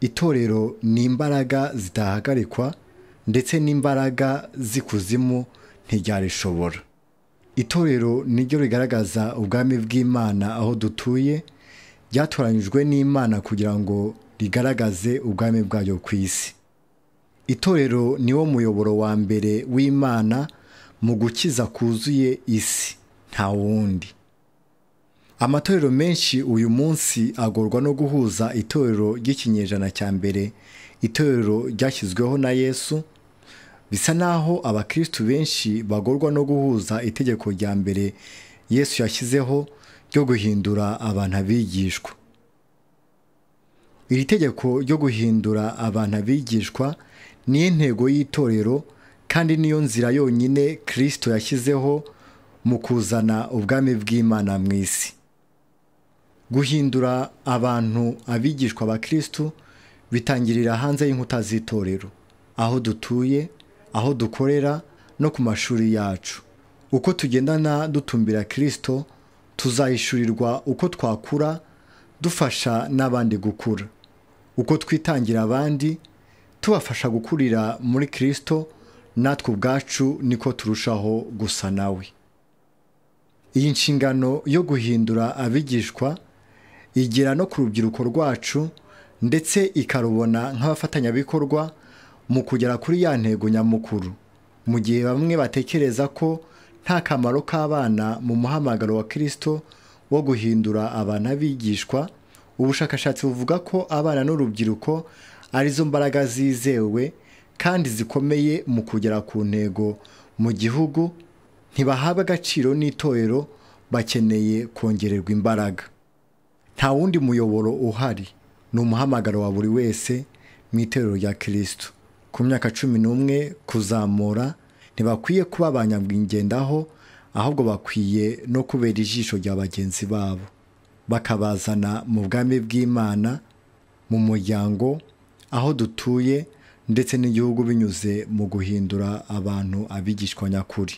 itorero ni imbaraga zitahagarikwa ndetse n'imbaraga z'ikuzimu ntiryarishobora itorero niryo rigaragaza ubwami bw'imana aho dutuye ryatoranyijwe n'imana kugira ngo rigaragaze ubwami bwayo ku isi itorero niwo muyoboro wa mbere w'imana mu gukiza kuzuye isi nta wundi amatorero menshi uyu munsi agorwa no guhuza itorero ry'ikinyejana cya mbere itorero ryashyizweho na yesu bisa naho abakristu benshi bagorwa no guhuza itegeko rya mbere yesu yashyizeho ryo guhindura abantu abigishwa iri tegeko ryo guhindura abantu abigishwa niyo ntego y'itorero kandi niyo nzira yonyine kirisito yashyizeho mu kuzana ubwami bw'imana mu isi guhindura abantu abigishwa ba kirisito bitangirira hanze y'inkuta z'itorero aho dutuye aho dukorera no ku mashuri yacu uko tugendana dutumbira kirisito tuzayishyurirwa uko twakura dufasha n'abandi gukura uko twitangira abandi tubafasha gukurira muri kirisito natwe ubwacu niko turushaho gusa nawe iyi nshingano yo guhindura abigishwa igera no ku rubyiruko rwacu ndetse ikarubona nk'abafatanyabikorwa mu kugera kuri ya ntego nyamukuru mu gihe bamwe batekereza ko nta kamaro k'abana mu muhamagaro wa kirisito wo guhindura abana bigishwa ubushakashatsi buvuga ko abana n'urubyiruko arizo mbaraga zizewe kandi zikomeye mu kugera ku ntego mu gihugu ntibahabwa agaciro n'itorero bakeneye kongererwa imbaraga nta wundi muyoboro uhari ni umuhamagaro wa buri wese mu itorero rya kirisito ku myaka cumi n'umwe kuzamura ntibakwiye kuba abanyamwingendaho ahubwo bakwiye no kubera ijisho rya bagenzi babo bakabazana mu bwami bw'imana mu muryango aho dutuye ndetse n'igihugu binyuze mu guhindura abantu abigishwa nyakuri